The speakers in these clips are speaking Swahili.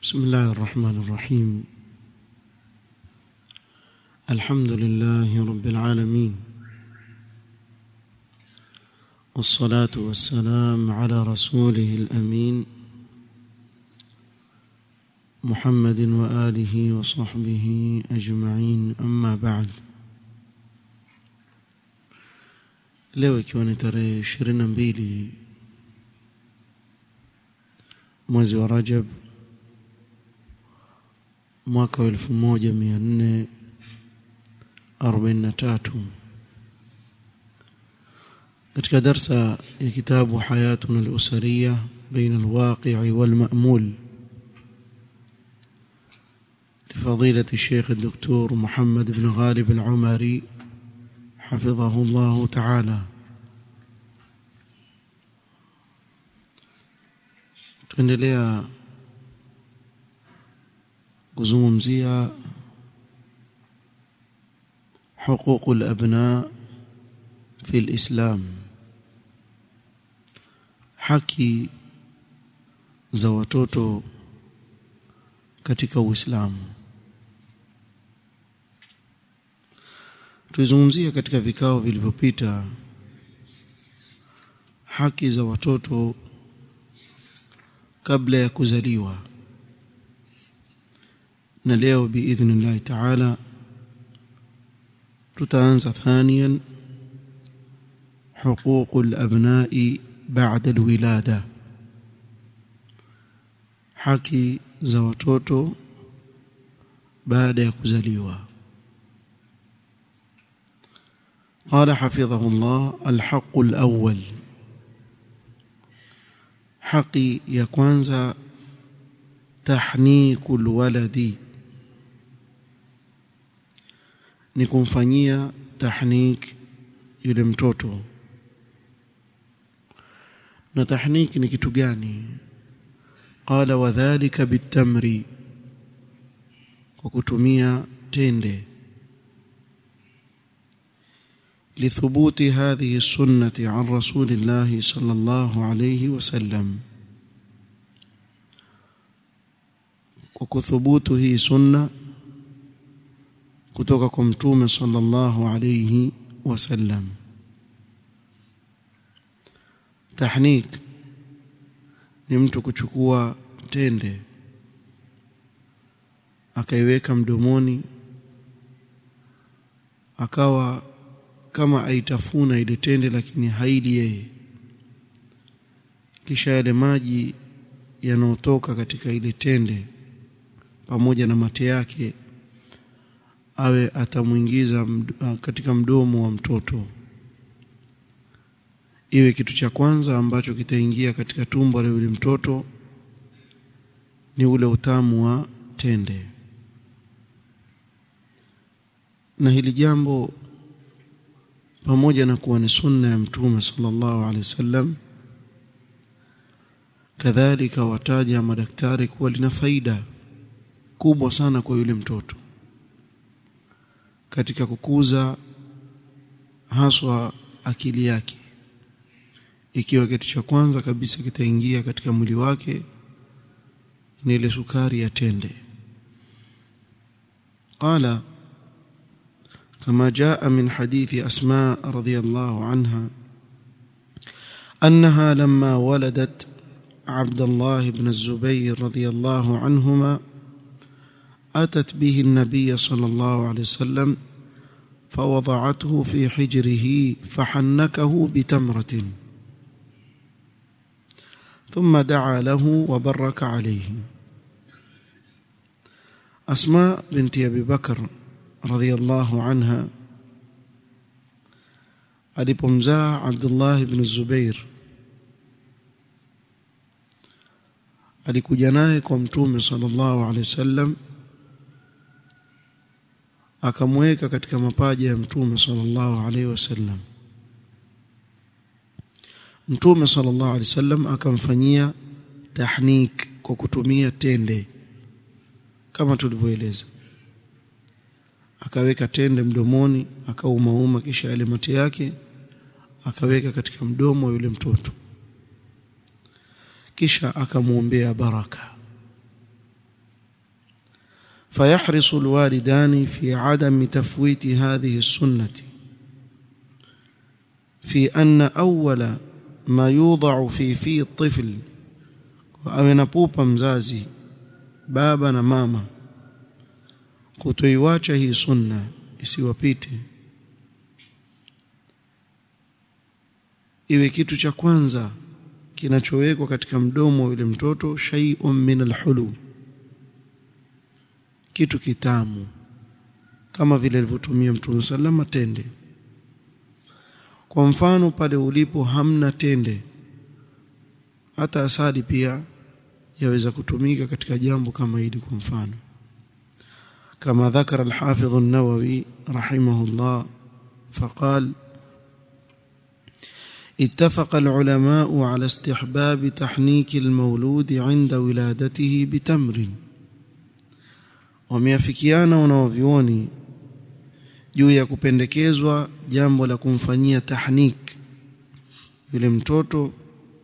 بسم الله الرحمن الرحيم الحمد لله رب العالمين والصلاة والسلام على رسوله الأمين محمد وآله وصحبه أجمعين أما بعد leo ikiwa ni tarehe ishirini na mbili mwezi wa rajab mwaka wa elfu moja mia nne arobaini na tatu katika darsa ya kitabu hayatuna alusariya baina alwaqii walmamul لفضيلة الشيخ الدكتور محمد بن غالب العمري حفظه الله تعالى tuendelea kuzungumzia حقوق الأبناء في الإسلام haki za watoto katika Uislamu tulizungumzia katika vikao vilivyopita haki za watoto kabla ya kuzaliwa na leo biidhnillahi taala tutaanza thaniyan حقوق الأبناء بعد الولادة haki za watoto baada ya kuzaliwa قال حفظه الله الحق الأول حقي ya kwanza tahniku alwaladi ni kumfanyia tahnik yule mtoto na tahnik ni kitu gani qala wadhālika bitamri kwa kutumia tende لثبوت هذه السنة عن رسول الله صلى الله عليه وسلم وكثبوت هي سنة kutoka kwa mtume sallallahu alayhi wasallam tahnik ni mtu kuchukua tende akaiweka mdomoni akawa kama aitafuna ile tende lakini haili yeye kisha yale maji yanayotoka katika ile tende pamoja na mate yake awe atamwingiza katika mdomo wa mtoto iwe kitu cha kwanza ambacho kitaingia katika tumbo la yule mtoto ni ule utamu wa tende na hili jambo pamoja na kuwa ni sunna ya mtume sallallahu alaihi wasallam kadhalika wataja madaktari kuwa lina faida kubwa sana kwa yule mtoto katika kukuza haswa akili yake ikiwa kitu cha kwanza kabisa kitaingia katika mwili wake ni ile sukari ya tende qala كما جاء من حديث أسماء رضي الله عنها أنها لما ولدت عبد الله بن الزبير رضي الله عنهما أتت به النبي صلى الله عليه وسلم فوضعته في حجره فحنكه بتمرة ثم دعا له وبرك عليه أسماء بنت أبي بكر رضي الله عنها alipomzaa Abdullah ibn Zubair alikuja naye kwa mtume sallallahu alaihi wasallam akamweka katika mapaja ya mtume sallallahu alaihi wasallam mtume sallallahu alaihi wasallam akamfanyia tahnik kwa kutumia tende kama tulivyoeleza akaweka tende mdomoni akaumauma kisha yale mate yake akaweka katika mdomo wa yule mtoto kisha akamwombea baraka فيحرص الوالدان في عدم تفويت هذه السنة في أن أول ما يوضع في في الطفل awe na pupa mzazi baba na mama kutoiwacha hii sunna isiwapite iwe kitu cha kwanza kinachowekwa katika mdomo wa yule mtoto shay'un min alhulu kitu kitamu kama vile alivyotumia mtume sallama tende kwa mfano pale ulipo hamna tende hata asali pia yaweza kutumika katika jambo kama hili kwa mfano kama ذكر الحافظ النووي رحمه الله فقال اتفق العلماء على استحباب تحنيك المولود عند ولادته بتمر wameafikiana wanaovyuoni juu ya kupendekezwa jambo la kumfanyia tahnik yule mtoto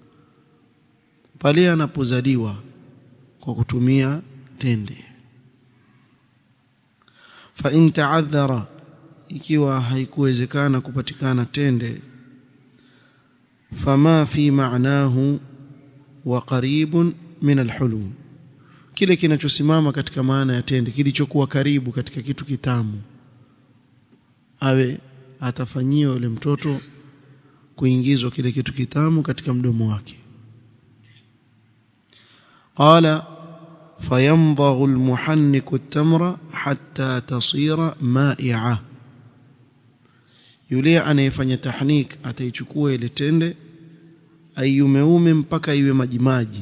pale anapozaliwa kwa kutumia tende fa in ta'adhara ikiwa haikuwezekana kupatikana tende fama fi ma'nahu wa qaribun min alhulum kile kinachosimama katika maana ya tende kilichokuwa karibu katika kitu kitamu awe atafanyiwa yule mtoto kuingizwa kile kitu kitamu katika mdomo wake قال فيمضغ المحنك التمر حتى تصير مائعة yule anayefanya tahnik ataichukua ile tende aiumeume mpaka iwe majimaji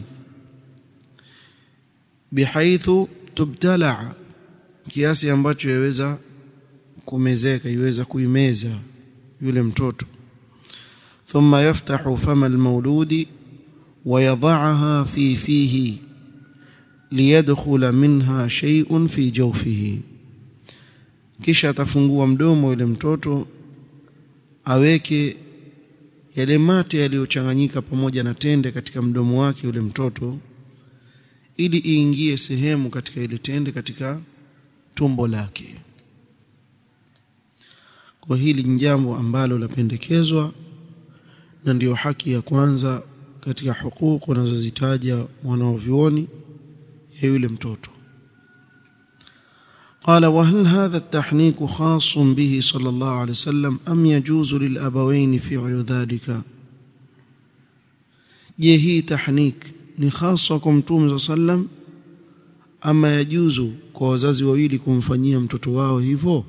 bihaithu tubtala kiasi ambacho yaweza kumezeka iweza kuimeza yule mtoto thumma yaftahu fama almawludi ويضعها في فيه ليدخل منها شيء في جوفه kisha atafungua mdomo yule mtoto aweke yale mate yaliyochanganyika pamoja na tende katika mdomo wake yule mtoto ili iingie sehemu katika ile tende katika tumbo lake kwa hili ni jambo ambalo lapendekezwa na ndiyo haki ya kwanza katika hukuku wanazozitaja wanaovyuoni ya yule mtoto قال وهل هذا التحنيك خاص به صلى الله عليه وسلم أم يجوز للأبوين فعل ذلك je hii tahnik ni hasa kwa mtume saa sallam ama yajuzu kwa wazazi wawili kumfanyia mtoto wao hivyo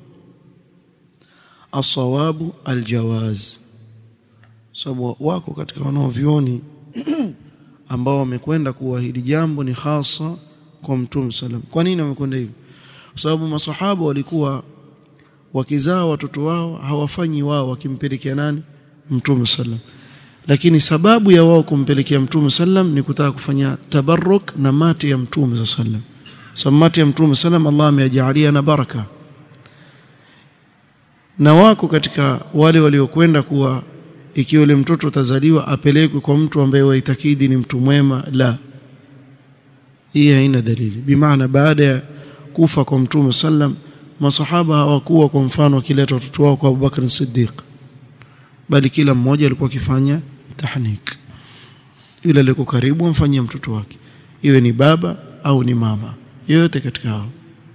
asawabu aljawaz sababu wako katika wanaovyoni ambao wamekwenda kuwa hili jambo ni hasa kwa mtume sallam kwa nini wamekwenda hivyo kwa sababu masahaba walikuwa wakizaa watoto wao hawafanyi wao wakimpelekea nani mtume sallam lakini sababu ya wao kumpelekea mtume sallam ni kutaka kufanya tabarruk na mate ya mtume sallam sababu mate ya mtume sallam Allah amejalia na baraka na wako katika wale waliokwenda kuwa ikiwa yule mtoto atazaliwa apelekwe kwa mtu ambaye waitakidi ni mtu mwema la hii haina dalili bimaana baada ya kufa kwa mtume sallam masahaba hawakuwa kwa mfano wakileta watoto wao kwa Abubakar Siddiq bali kila mmoja alikuwa akifanya tahnik yule aliyeko karibu amfanyia mtoto wake iwe ni baba au ni mama yoyote katika hao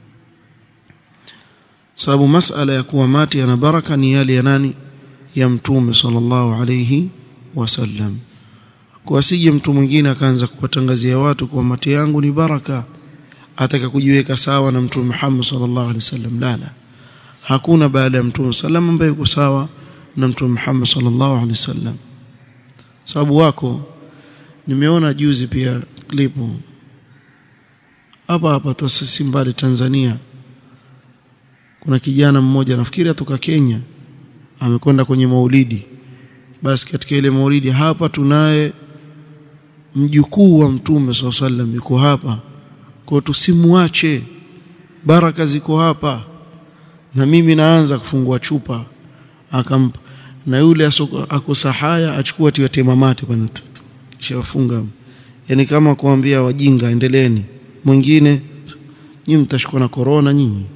sababu masala ya kuwa mati yana baraka ni yale ya nani ya mtume sallallahu alayhi wasallam kwa asije mtu mwingine akaanza kuwatangazia watu kwa mati yangu ni baraka ataka kujiweka sawa na mtume Muhammad sallallahu alaihi wasallam la la hakuna baada ya mtume sallam ambaye yuko sawa na mtume Muhammad sallallahu alaihi wasallam sababu wako nimeona juzi pia klipu hapa hapa tosisi mbali Tanzania kuna kijana mmoja nafikiri atoka Kenya amekwenda kwenye maulidi basi katika ile maulidi hapa tunaye mjukuu wa mtume swalla sallam yuko hapa kwa tusimuache baraka ziko hapa na mimi naanza kufungua chupa akampa na yule akusahaya achukua tiwa temamate bwana kisha wafunga yani kama kuambia wajinga endeleeni mwingine nyinyi mtashikwa na korona nyinyi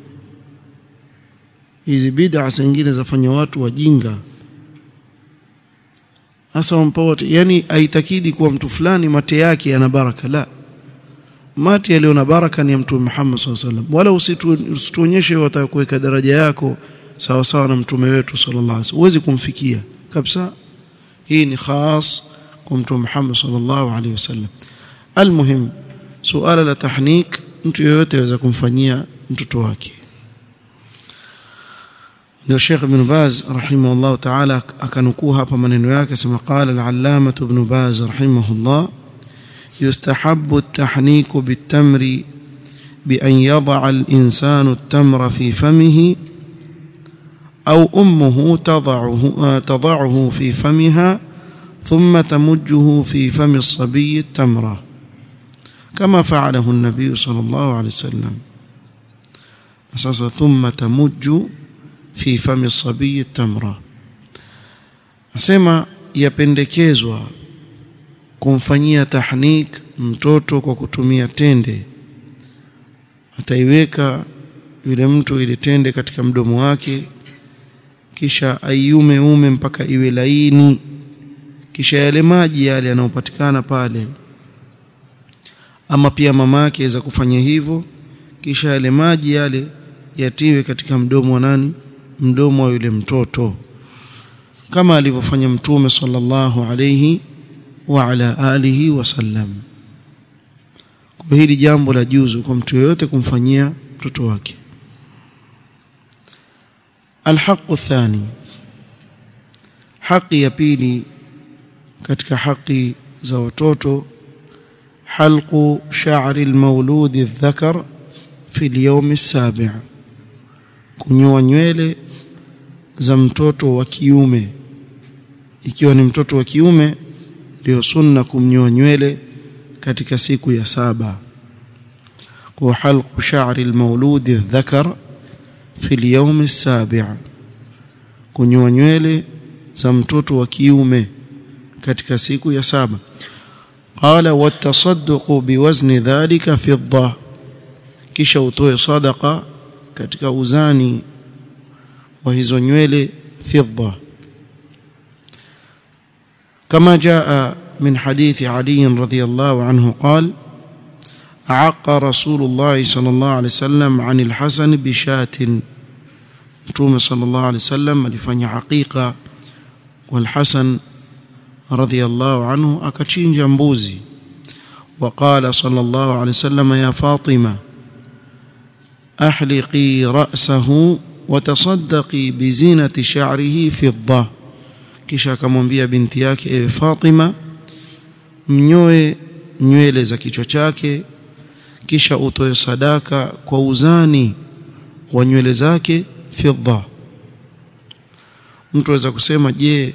hizi bid'a zingine zafanya watu wajinga hasa wampa wote yani aitakidi kuwa mtu fulani mate yake yana baraka la mate yaliyo na baraka ni ya mtume Muhammad sallallahu alaihi wasallam wala usituonyeshe watakuweka daraja yako sawa sawa na mtume wetu sallallahu alaihi wasallam huwezi kumfikia kabisa hii ni khas kwa mtume Muhammad sallallahu alaihi wasallam almuhim suala la tahnik mtu yeyote aweza kumfanyia mtoto wake ndio Sheikh Ibn Baz rahimahullah ta'ala akanukuu hapa maneno yake sema qala al-allama Ibn Baz rahimahullah yustahabbu at-tahnik bit-tamri بأن يضع الإنسان التمر في فمه أو أمه تضعه, تضعه في فمها ثم تمجه في فم الصبي التمرة كما فعله النبي صلى الله عليه وسلم أساسا ثم تمج في فم الصبي التمرة أسمى yapendekezwa kumfanyia tahnik mtoto kwa kutumia tende ataiweka yule mtu ile tende katika mdomo wake kisha aiume ume mpaka iwe laini kisha yale maji yale yanayopatikana pale ama pia mamake aweza kufanya hivyo kisha yale maji yale yatiwe katika mdomo wa nani mdomo wa yule mtoto kama alivyofanya mtume sallallahu alayhi wa ala alihi wasallam kwa hili jambo la juzu kwa mtu yeyote kumfanyia mtoto wake الحق الثاني haki ya pili katika haki za watoto halqu sha'ri almawlud adh-dhakar fi al-yawm as-sabi' kunyoa nywele za mtoto wa kiume ikiwa ni mtoto wa kiume ndio sunna kumnyoa nywele katika siku ya saba kwa halqu sha'ri almawlud adh-dhakar fi al-yawm as-sabi' kunyoa nywele za mtoto wa kiume katika siku ya saba qala watasadduqu biwazni dhalika fidda kisha utoe sadaqa katika uzani wa hizo nywele fidda كما جاء من حديث علي رضي الله عنه قال عق رسول الله صلى الله عليه وسلم عن الحسن بشاة متوم صلى الله عليه وسلم alifanya haqiqa والحسن رضي الله عنه akachinja mbuzi وقال صلى الله عليه وسلم يا فاطمة أحلقي رأسه وتصدقي بزينة شعره فضة kisha akamwambia binti yake ewe Fatima mnyoe nywele za kichwa chake kisha utoe sadaka kwa uzani wa nywele zake fidda mtu aweza kusema je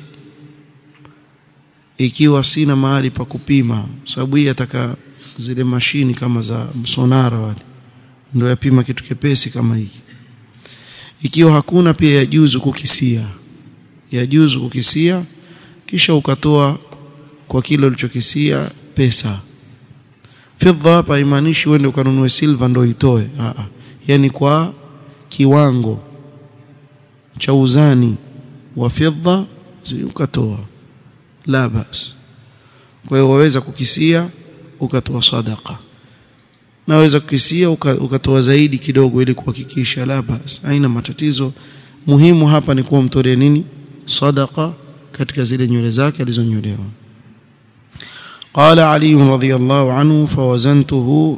ikiwa sina mahali pa kupima sababu hii ataka zile mashini kama za msonara wale ndio yapima kitu kepesi kama hiki ikiwa hakuna pia yajuzu kukisia yajuzu kukisia kisha ukatoa kwa kile ulichokisia pesa fedha hapa imaanishi uende ukanunue silver ndio itoe a yani kwa kiwango cha uzani wa fedha ukatoa la bas kwa hiyo waweza kukisia ukatoa sadaqa naweza kukisia ukatoa zaidi kidogo ili kuhakikisha la bas haina matatizo muhimu hapa ni kuwa mtolee nini sadaqa katika zile nywele zake alizonyolewa قال علي رضي الله عنه فوزنته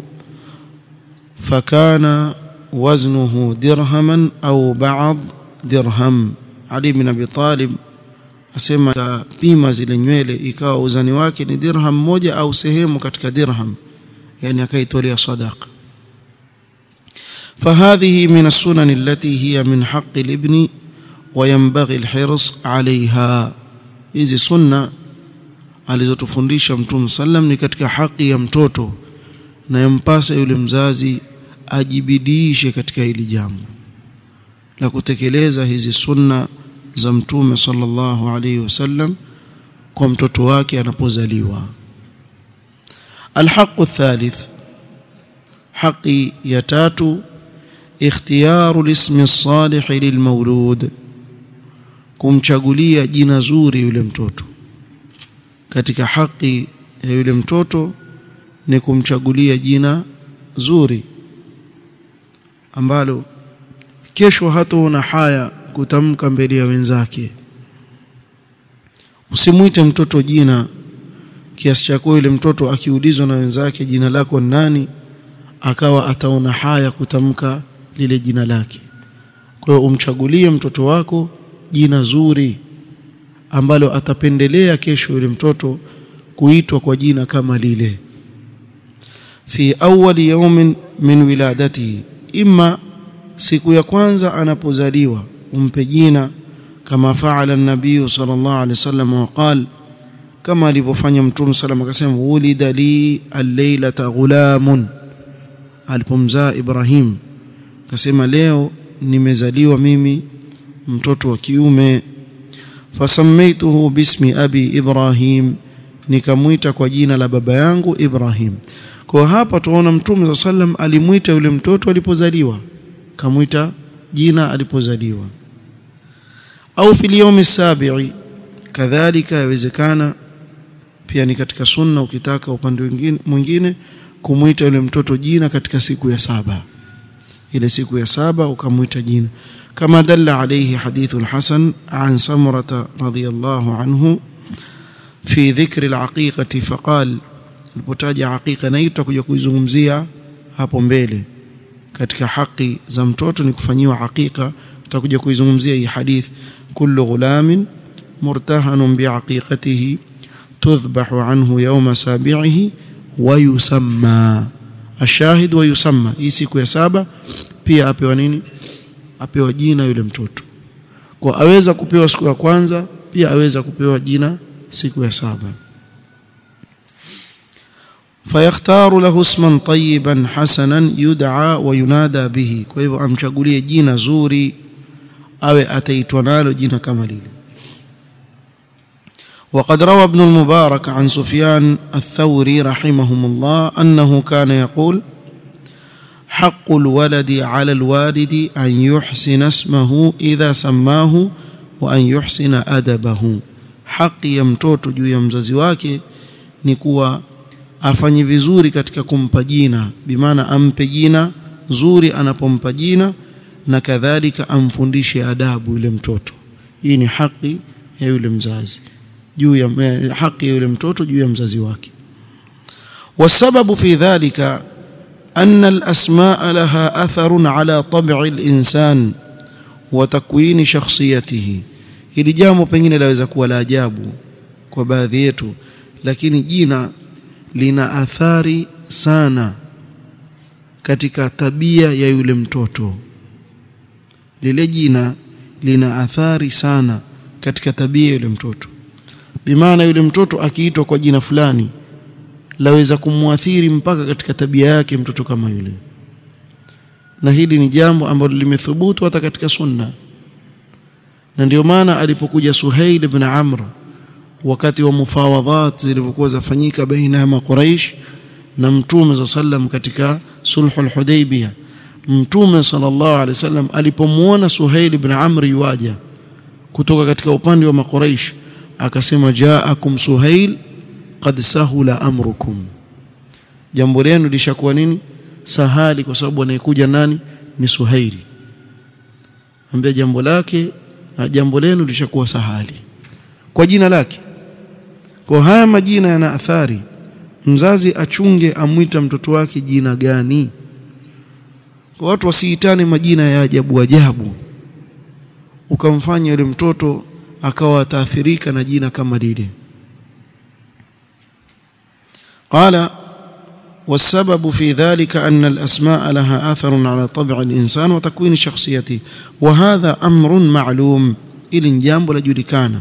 فكان وزنه درهما أو بعض درهم علي بن أبي طالب asema pima zile nywele ikawa uzani wake ni dirham moja au sehemu katika dirham yani akaitolea sadaqa فهذه من السنن التي هي من حق الابن وينبغي الحرص عليها hizi sunna alizotufundisha mtume sallam ni katika haki ya mtoto na yampasa yule mzazi ajibidiishe katika hili jambo la kutekeleza hizi sunna za mtume sallallahu alaihi wasallam kwa mtoto wake anapozaliwa الحق الثالث haki ya tatu ikhtiyaru lismi salih lilmaulud kumchagulia jina zuri yule mtoto katika haki ya yule mtoto ni kumchagulia jina zuri ambalo kesho hataona haya kutamka mbele ya wenzake usimwite mtoto jina kiasi cha kuwa yule mtoto akiulizwa na wenzake jina lako ni nani akawa ataona haya kutamka lile jina lake kwa hiyo umchagulie mtoto wako jina zuri ambalo atapendelea kesho yule mtoto kuitwa kwa jina kama lile fi awwali yawmin min wiladatihi imma siku ya kwanza anapozaliwa umpe jina kama faala an-nabii sallallahu alaihi wasallam waqal kama alivyofanya mtume sallam akasema ulida li al-lailata ghulamun alipomzaa Ibrahim akasema leo nimezaliwa mimi mtoto wa kiume fasammaituhu bismi abi Ibrahim nikamwita kwa jina la baba yangu Ibrahim kwa hapa tuona mtume sallam alimwita yule mtoto alipozaliwa kamwita jina alipozaliwa au fil yawmi sabi'i kadhalika yawezekana pia ni katika sunna ukitaka upande mwingine mwingine kumwita yule mtoto jina katika siku ya saba ile siku ya saba ukamwita jina kama dalla alayhi hadithu al-Hasan an Samurata radiyallahu anhu fi dhikri al-aqiqati faqal alipotaja aqiqa na itakuja kuizungumzia hapo mbele katika haki za mtoto ni kufanyiwa aqiqa tutakuja kuizungumzia hii hadith kullu ghulamin murtahanun biaqiqatihi tudhbahu anhu yawma sabi'ihi wa yusamma ashahid wa yusamma hii siku ya saba pia apewa nini apewa jina yule mtoto kwa aweza kupewa siku ya kwanza pia aweza kupewa jina siku ya saba fayakhtaru lahu isman tayyiban hasanan yud'a wa yunada bihi kwa hivyo amchagulie jina zuri awe ataitwa nalo jina kama lile وقد روى ابن المبارك عن سفيان الثوري رحمهم الله أنه كان يقول حق الولد على الوالد أن يحسن اسمه إذا سماه وأن يحسن أدبه حق يمتوت juu ya mzazi wake ni kuwa afanye vizuri katika kumpa jina bimaana ampe jina zuri anapompa jina na kadhalika amfundishe adabu yule mtoto hii ni haki ya yule mzazi juu ya haki ya yule mtoto juu ya mzazi wake والسبب في ذلك أن الأسماء لها أثر على طبع الإنسان وتكوين شخصيته hili jambo pengine laweza kuwa la ajabu kwa baadhi yetu lakini jina lina athari sana katika tabia ya yule mtoto lile jina lina athari sana katika tabia ya yule mtoto bimaana yule mtoto akiitwa kwa jina fulani laweza kumwathiri mpaka katika tabia yake mtoto kama yule na hili ni jambo ambalo limethubutu hata katika sunna na ndio maana alipokuja Suhail ibn Amr wakati wa mufawadhat zilivyokuwa zafanyika baina ya Quraysh na Mtume za sallam katika sulhul Hudaybiyah Mtume sallallahu alaihi wasallam alipomuona Suhail ibn Amr yuaja kutoka katika upande wa Makuraish akasema jaakum Suhail qad sahula amrukum jambo lenu lishakuwa nini sahali kwa sababu anayekuja nani ni Suhaili ambia jambo lake jambo lenu lishakuwa sahali kwa jina lake kwa haya majina yana athari mzazi achunge amwita mtoto wake jina gani kwa watu wasiitane majina ya ajabu ajabu ukamfanya yule mtoto akawa ataathirika na jina kama lile قال والسبب في ذلك أن الأسماء لها أثر على طبع الإنسان وتكوين شخصيته وهذا أمر معلوم إلى جانب لجلكان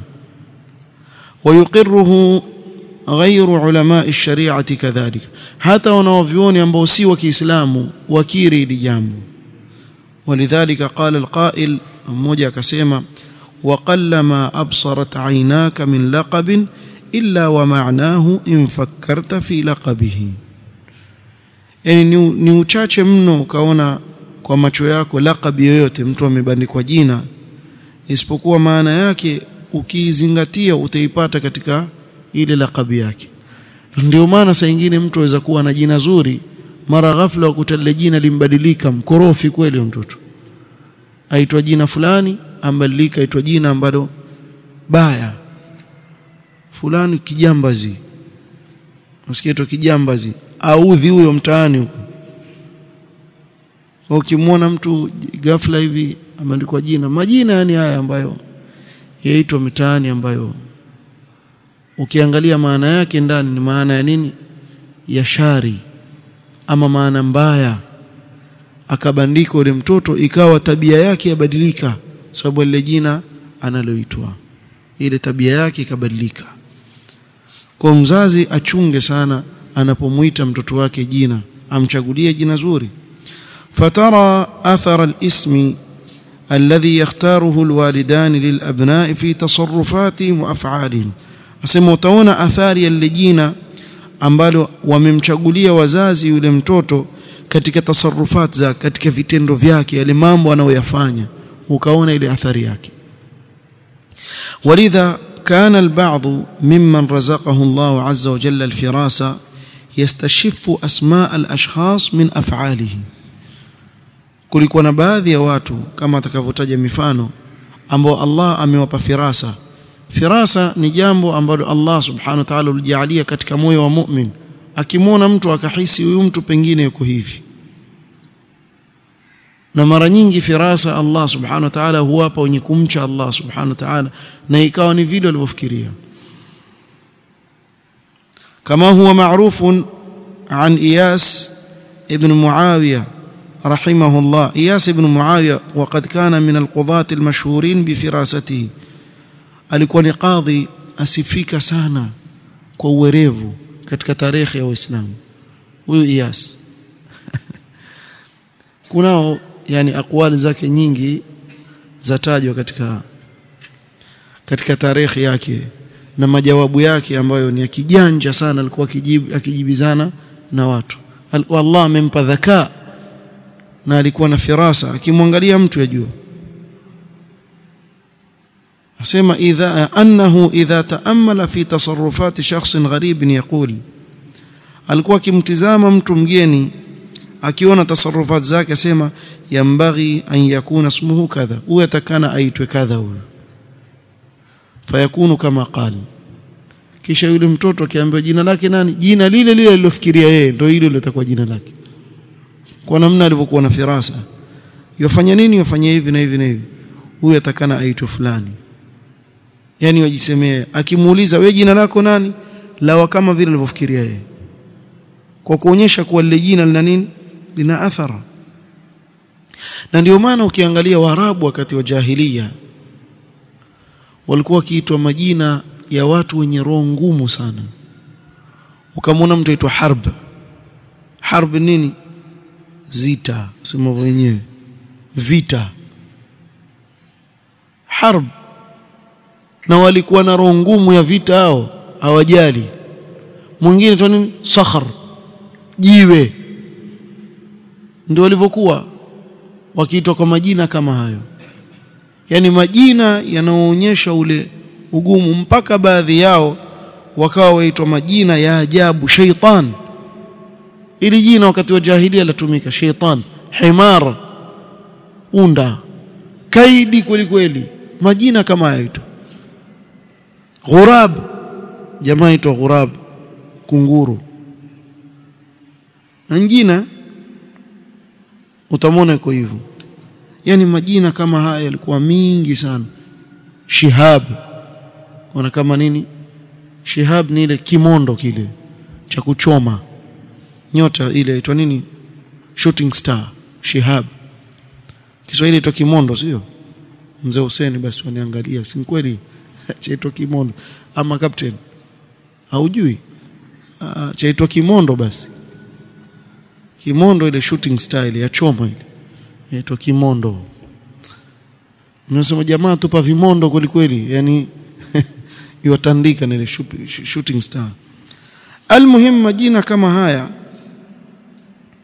ويقره غير علماء الشريعة كذلك حتى ونوفيون ينبوسي وكإسلام وكيري لجانب ولذلك قال القائل mmoja akasema waqallama absarat aynaka min laqabin illa wa ma'nahu in fakkarta fi laqabihi yani ni, ni uchache mno ukaona kwa macho yako lakabi yoyote mtu amebandikwa jina isipokuwa maana yake ukiizingatia utaipata katika ile lakabi yake ndio maana saa nyingine mtu aweza kuwa na jina zuri mara ghafla ukuta lile jina limbadilika mkorofi kweli mtoto aitwa jina fulani ambadilika aitwa jina ambalo baya fulani kijambazi nasikia tu kijambazi audhi huyo mtaani huko ukimwona mtu ghafla hivi ameandikwa jina majina yani haya ambayo yaitwa mitaani ambayo ukiangalia maana yake ndani ni maana ya nini ya shari ama maana mbaya akabandikwa yule mtoto ikawa tabia yake yabadilika sababu lile jina analoitwa ile tabia yake ikabadilika kwa mzazi achunge sana anapomwita mtoto wake jina amchagulie jina zuri fatara athara alismi alladhi yakhtaruhu alwalidan lilabna'i fi tasarrufatihim wa af'alihim asema utaona athari ya lile jina ambalo wamemchagulia wazazi yule mtoto katika tasarrufat za katika vitendo vyake yale mambo anayoyafanya ukaona ile athari yake ولذا كان البعض ممن رزقه الله عز وجل الفراسة يستشف أسماء الأشخاص من أفعاله kulikuwa na baadhi ya watu kama atakavyotaja mifano ambao Allah amewapa firasa firasa ni jambo ambalo Allah subhanahu wa ta'ala ulijalia katika moyo wa mu'min akimwona mtu akahisi huyu mtu pengine yuko hivi na mara nyingi firasa Allah subhanahu wa ta'ala huwapa wenye kumcha Allah subhanahu wa ta'ala na ikawa ni vile walivyofikiria kama huwa maarufu an Iyas ibn Muawiya رحمه الله إياس بن معاوية وقد كان من القضاة المشهورين بفراسته alikuwa ni kadhi asifika sana kwa uwerevu katika tarehe ya Uislamu huyu Iyas kunao yani akwali zake nyingi zatajwa katika katika tarehe yake na majawabu yake ambayo ni ya kijanja sana alikuwa akijibu akijibizana na watu Allah amempa dhakaa na alikuwa na firasa akimwangalia mtu yajua asema idha annahu idha taammala fi tasarrufati shakhsin gharib yaqul alikuwa akimtizama mtu mgeni akiona tasarrufat zake asema yambaghi an yakuna ismuhu kadha huyo atakana aitwe kadha huyo fayakunu kama qali kisha yule mtoto akiambiwa jina lake nani jina lile lile alilofikiria yeye ndio hilo litakuwa jina lake kwa namna alivyokuwa na firasa yafanya nini yafanya hivi na hivi na hivi huyu atakana aitwe fulani yani wajisemee akimuuliza wewe jina lako nani lawa kama vile alivyofikiria yeye kwa kuonyesha kuwa lile jina lina nini lina athara na ndio maana ukiangalia waarabu wakati wa jahiliya walikuwa wakiitwa majina ya watu wenye roho ngumu sana ukamwona mtu aitwa harb harb nini zita sema wenyewe vita harb na walikuwa na roho ngumu ya vita hao hawajali mwingine tu nini sakhar jiwe ndio walivyokuwa wakiitwa kwa majina kama hayo yani majina yanaoonyesha ule ugumu mpaka baadhi yao wakawa waitwa majina ya ajabu shaitan ili jina wakati wa jahilia latumika shaitan himar unda kaidi kweli kweli majina kama hayo tu ghurab jamaa itwa ghurab kunguru na nyingine utamwona iko hivyo yani majina kama haya yalikuwa mingi sana shihab wana kama nini shihab ni ile kimondo kile cha kuchoma nyota ile inaitwa nini shooting star shihab Kiswahili inaitwa kimondo sio mzee Hussein basi waniangalia si kweli chaitwa kimondo ama captain haujui uh, chaitwa kimondo basi kimondo ile shooting style ya choma ile inaitwa kimondo Nasema jamaa tupa vimondo kweli kweli yani iwatandika na ile shooting star almuhim majina kama haya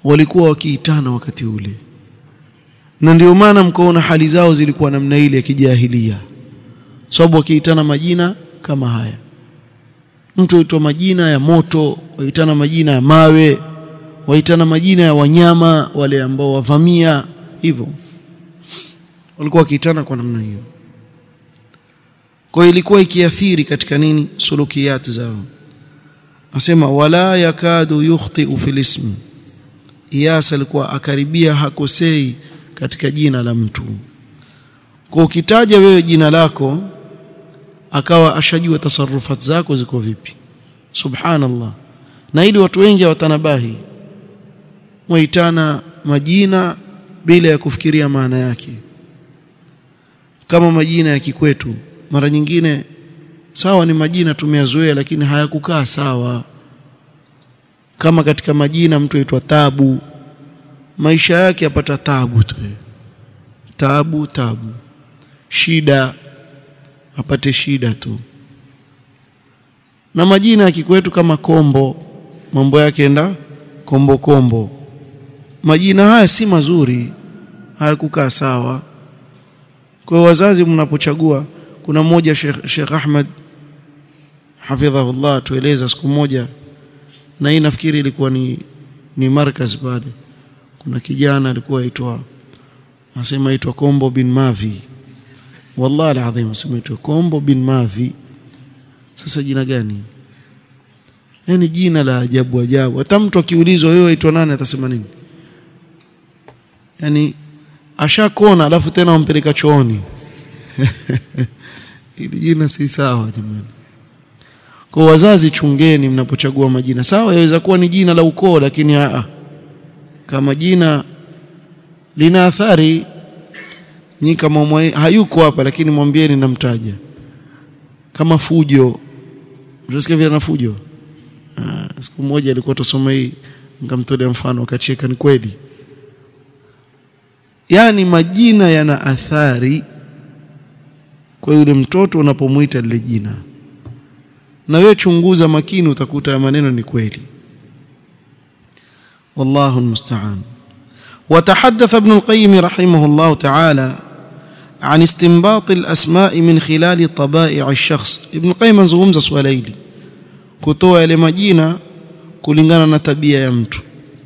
walikuwa wakiitana wakati ule na ndio maana mkaona hali zao zilikuwa namna ile ya kijahilia sababu wakiitana majina kama haya mtu aitwa majina ya moto waitana majina ya mawe waitana majina ya wanyama wale ambao wavamia hivyo walikuwa wakiitana kwa namna hiyo kwa hiyo ilikuwa ikiathiri katika nini sulukiyat zao asema wala yakadu yukhti fil ism Iyas alikuwa akaribia hakosei katika jina la mtu kwa ukitaja wewe jina lako akawa ashajua tasarufat zako ziko vipi subhanallah na ili watu wengi hawatanabahi waitana majina bila ya kufikiria maana yake kama majina ya kikwetu mara nyingine sawa ni majina tumeyazoea lakini hayakukaa sawa kama katika majina mtu aitwa tabu maisha yake apata tabu tu tabu tabu shida apate shida tu na majina ya kikwetu kama kombo mambo yake enda kombo kombo majina haya si mazuri hayakukaa sawa kwa wazazi mnapochagua kuna mmoja Sheikh, Sheikh Ahmad hafidhahullah tueleza siku moja na hii nafikiri ilikuwa ni ni markaz pale kuna kijana alikuwa aitwa asema aitwa Kombo bin Mavi wallahi alazim asema aitwa Kombo bin Mavi sasa jina gani yani jina la ajabu ajabu hata mtu akiulizwa wewe aitwa nani atasema nini yani ashakona alafu tena wampeleka chooni ili jina si sawa jamani kwa wazazi chungeni mnapochagua majina sawa yaweza kuwa ni jina la ukoo lakini aa kama jina lina athari nyi kama hayuko hapa lakini mwambieni namtaja kama fujo unasikia vile na fujo aa, siku moja alikuwa tusoma hii nikamtolea mfano akacheka ni kweli yani majina yana athari kwa yule mtoto unapomuita lile jina na wewe chunguza makini utakuta maneno ni kweli والله المستعان وتحدث ابن القيم رحمه الله تعالى عن استنباط الأسماء من خلال طبائع الشخص ابن القيم anzungumza swala hili kutoa yale majina kulingana na tabia ya mtu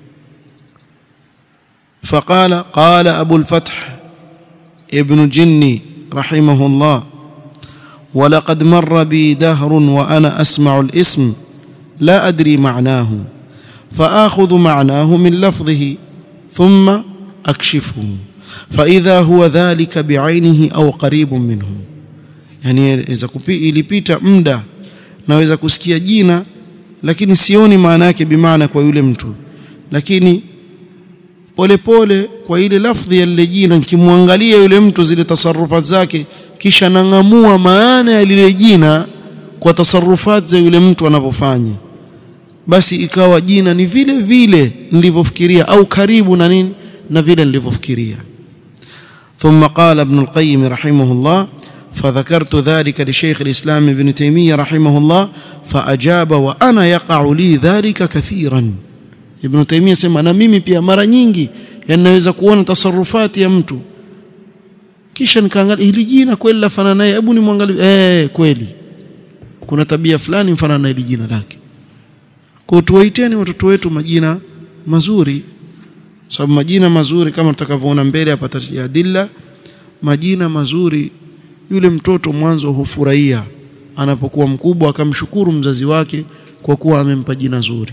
فقال قال أبو الفتح ابن جني رحمه الله ولقد مر بي دهر وأنا أسمع الاسم لا أدري معناه فآخذ معناه من لفظه ثم أكشفه فإذا هو ذلك بعينه أو قريب منه يعني إذا ilipita muda naweza kusikia jina lakini sioni maana yake bimaana kwa yule mtu lakini polepole pole, kwa ile lafdhi ya lile jina nikimwangalia yule mtu zile tasarufat zake kisha nangamua maana ya lile jina kwa tasarufat za yule mtu anavyofanya basi ikawa jina ni vile vile nilivyofikiria au karibu na nini na vile nilivyofikiria ثم قال ابن القيم رحمه الله فذكرت ذلك لشيخ الإسلام ابن تيمية رحمه الله فأجاب وأنا يقع لي ذلك كثيرا ابن تيمية سمع na mimi pia mara nyingi yanaweza kuona tasarufati ya mtu kisha nikaangalia hili jina kweli lafanana naye hebu nimwangalie eh kweli kuna tabia fulani mfanana na hili jina lake kwa tuwaiteni watoto wetu majina mazuri sababu majina mazuri kama tutakavyoona mbele hapa tajadilla majina mazuri yule mtoto mwanzo hufurahia anapokuwa mkubwa akamshukuru mzazi wake kwa kuwa amempa jina zuri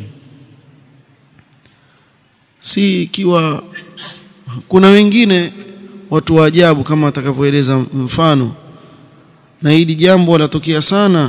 si ikiwa kuna wengine watu wa ajabu kama atakavyoeleza mfano na hili jambo latokea sana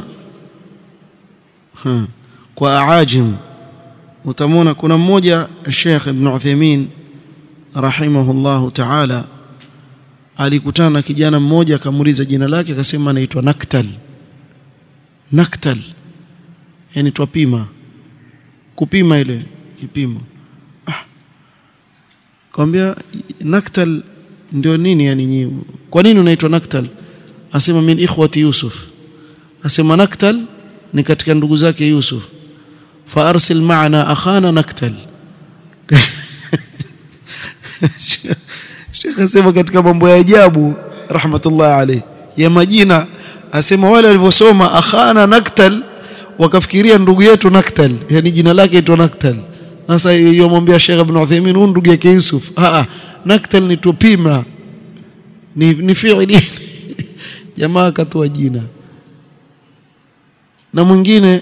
ha, kwa aajim utamwona kuna mmoja Sheikh Ibn Uthaymeen rahimahullahu ta'ala alikutana na kijana mmoja akamuuliza jina lake akasema anaitwa Naktal Naktal yani twapima kupima ile kipimo ah kwambia Naktal ndio nini yani nyinyi kwa nini unaitwa Naktal asema min ikhwati Yusuf asema Naktal ni katika ndugu zake Yusuf fa arsil ma'ana akhana Naktal Sheikh asema katika mambo ya ajabu rahmatullah alayhi ya majina asema wale walivyosoma akhana naktal wakafikiria ndugu yetu naktal yani jina lake itwa naktal sasa yomwambia Sheikh Ibn Uthaymeen huyu ndugu yake Yusuf ah ah naktal ni tupima ni ni fi'li jamaa akatoa jina na mwingine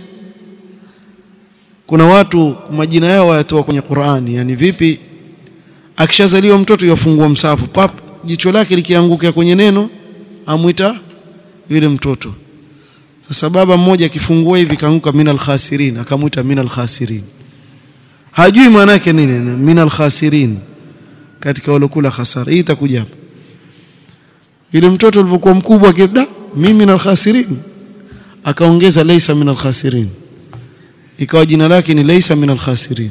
kuna watu majina yao wayatoa kwenye Qur'ani yani vipi akishazaliwa mtoto yafungua msafu pap jicho lake likianguka kwenye neno amwita yule mtoto sasa baba mmoja akifungua hivi kaanguka minal khasirin akamwita minal khasirin hajui maana yake nini minal khasirin katika walokula hasara hii itakuja hapa yule mtoto alivyokuwa mkubwa kida mimi minal khasirin akaongeza laysa minal khasirin ikawa jina lake ni laysa minal khasirin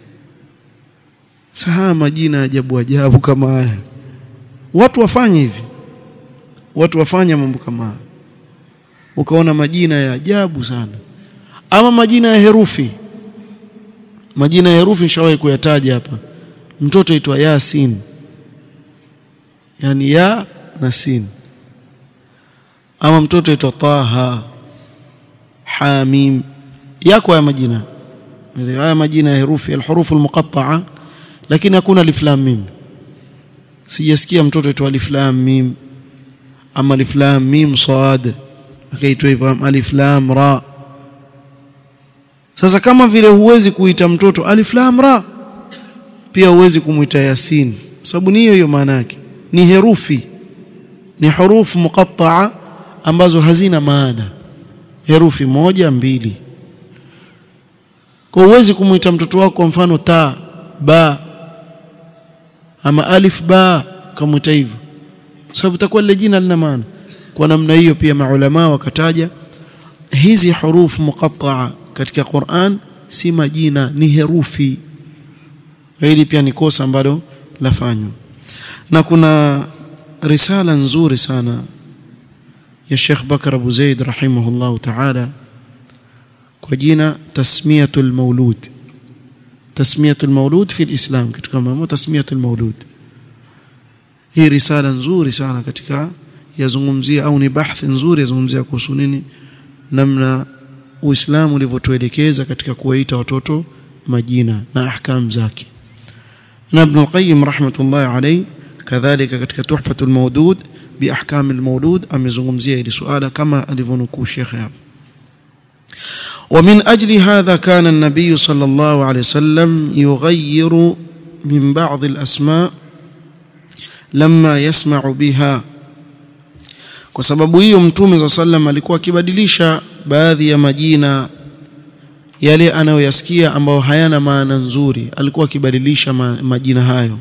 Saha majina ajabu ajabu kama haya. Watu wafanye hivi. Watu wafanye mambo kama haya. Ukaona majina ya ajabu sana. Ama majina ya herufi. Majina ya herufi nishawahi kuyataja hapa. Mtoto aitwa Yasin. Yaani ya na sin. Ama mtoto aitwa Taha. Hamim. Yako ya majina. Haya majina ya herufi al-hurufu al-muqatta'a lakini hakuna alif lam mim sijasikia mtoto aitwa alif lam mim ama alif lam mim sad akaitwa hivyo alif lam ra sasa kama vile huwezi kuita mtoto alif lam ra pia huwezi kumuita yasin sababu ni hiyo hiyo maana yake ni herufi ni hurufu muqatta'a ambazo hazina maana herufi moja mbili kwa huwezi kumuita mtoto wako kwa mfano ta ba ama alif ba kamwita hivyo sababu itakuwa lile jina lina maana kwa namna hiyo pia maulama wakataja hizi hurufu muqatta'a katika Qur'an si majina ni herufi hili pia ni kosa ambalo lafanywa na kuna risala nzuri sana ya Sheikh Bakar Abu Zaid rahimahullah ta'ala kwa jina tasmiyatul maulud tasmiyatul maulud fi alislam katika mambo tasmiyatul maulud hii risala nzuri sana katika yazungumzia au ni bahthi nzuri yazungumzia kuhusu nini namna uislamu ulivyotuelekeza katika kuwaita watoto majina na ahkam zake na ibn al-qayyim rahmatullah alayhi kadhalika katika tuhfatul mawdud bi ahkam al-mawlud amezungumzia hili suala kama alivyonukuu Sheikh hapa ومن أجل هذا كان النبي صلى الله عليه وسلم يغير من بعض الأسماء لما يسمع بها kwa sababu hiyo mtume za sallam alikuwa akibadilisha baadhi ya majina yale anayoyasikia ambayo hayana maana nzuri alikuwa akibadilisha majina hayo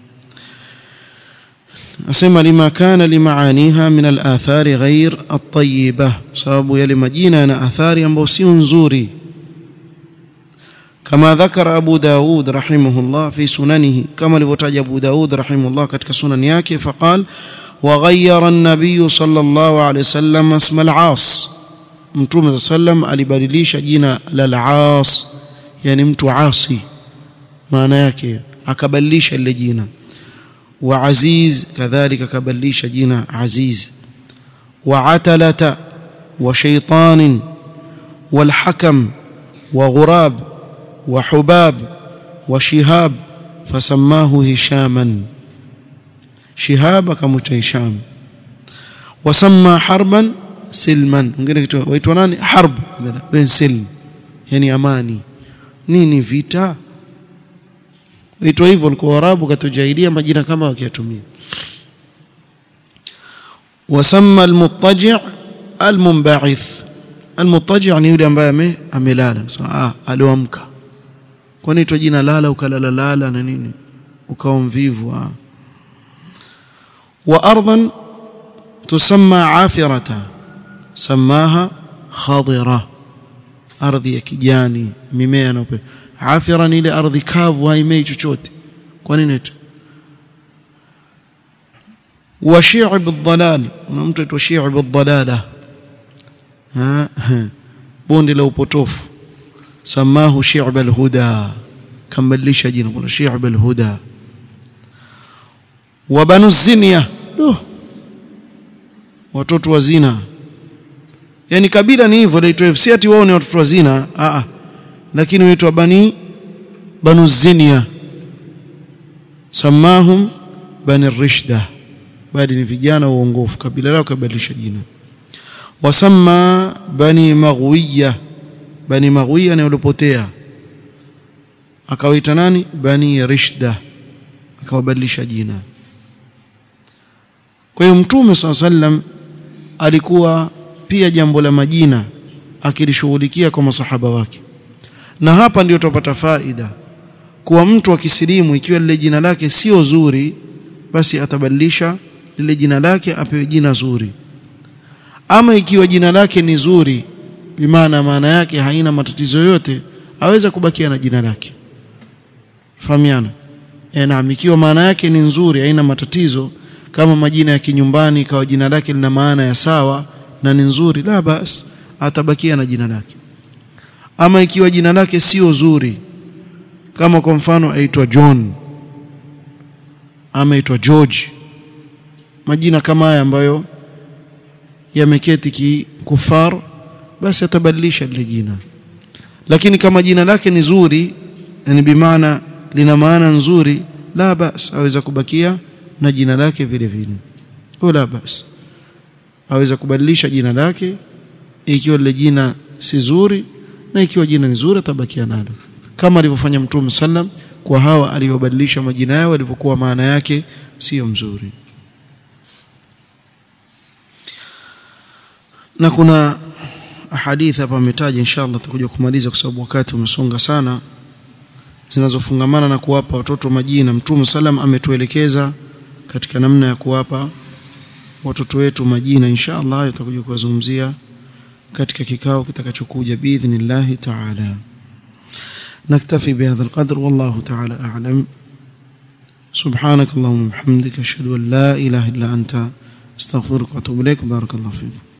asema lima kana limaaniha min al-athari ghair at-tayyibah sababu yale majina yana athari ambayo sio nzuri kama dhakara Abu Daud rahimahullah fi sunanihi kama alivyotaja Abu Daud rahimahullah katika sunani yake faqal وغير النبي صلى الله عليه وسلم اسم العاص mtume sallam alibadilisha jina la al-aas yani mtu asi maana yake akabadilisha lile jina wa aziz kadhalika akabadilisha jina aziz wa atalata wa shaytan wal hakam wa ghurab wa hubab wa shihab fasamahu hishaman shihab akamwita hisham wasamma harban silman mwingine waitwa nani harb ben silm yani amani nini vita waitwa hivyo walikuwa warabu katika jahiliya majina kama wakiyatumia wasamma almuttaji' almunba'ith almuttaji' ni yule ambaye amelala ah aliamka kwani itwa jina lala ukalala lala na nini ukawa mvivu ah وأرضا تسمى عافرة سماها خضرة ardhi ya kijani mimea na upepo afira ni ile ardhi kavu haimei chochote kwa nini tu wa shi'b ad-dalal na mtu aitwa shi'b ad-dalala ha bonde la upotofu samahu shi'b al-huda kambadilisha jina kuna shi'b al-huda wa banu zinya oh. watoto wa zina yani kabila ni hivyo laitwa si ati wao ni watoto wa zina a a lakini waitwa bani banu zinya samahum bani rishda bali ni vijana uongofu kabila lao kabadilisha jina wasamma bani maghwiya bani maghwiya ni walipotea akawaita nani bani rishda akawabadilisha jina kwa hiyo mtume saa sallam alikuwa pia jambo la majina akilishughulikia kwa masahaba wake na hapa ndio tupata faida kuwa mtu akisilimu ikiwa lile jina lake sio zuri basi atabadilisha lile jina lake apewe jina zuri ama ikiwa jina lake ni zuri bimaana maana yake haina matatizo yote aweza kubakia na jina lake fahamiana e, naam ikiwa maana yake ni nzuri haina matatizo kama majina ya kinyumbani ikawa jina lake lina maana ya sawa na ni nzuri la bas atabakia na jina lake ama ikiwa jina lake sio zuri kama kwa mfano aitwa John ama aitwa George majina kama haya ambayo yameketi kikufar basi atabadilisha lile jina lakini kama jina lake ni zuri yani bimaana lina maana nzuri la bas aweza kubakia na jina lake vile vile la bas aweza kubadilisha jina lake ikiwa lile jina si zuri na ikiwa jina ni zuri atabakia nalo kama alivyofanya mtume sallam kwa hawa aliyobadilisha majina yao walivyokuwa maana yake sio mzuri na kuna hadithi hapa ametaja inshallah tutakuja kumaliza kwa sababu wakati umesonga sana zinazofungamana na kuwapa watoto majina mtume sallam ametuelekeza katika namna ya kuwapa watoto wetu majina inshallah hayo tutakuja kuwazungumzia katika kikao kitakachokuja biidhnillah ta'ala نكتفي بهذا القدر والله تعالى أعلم سبحانك اللهم وبحمدك أشهد أن لا إله إلا أنت استغفرك وأتوب إليك بارك الله فيك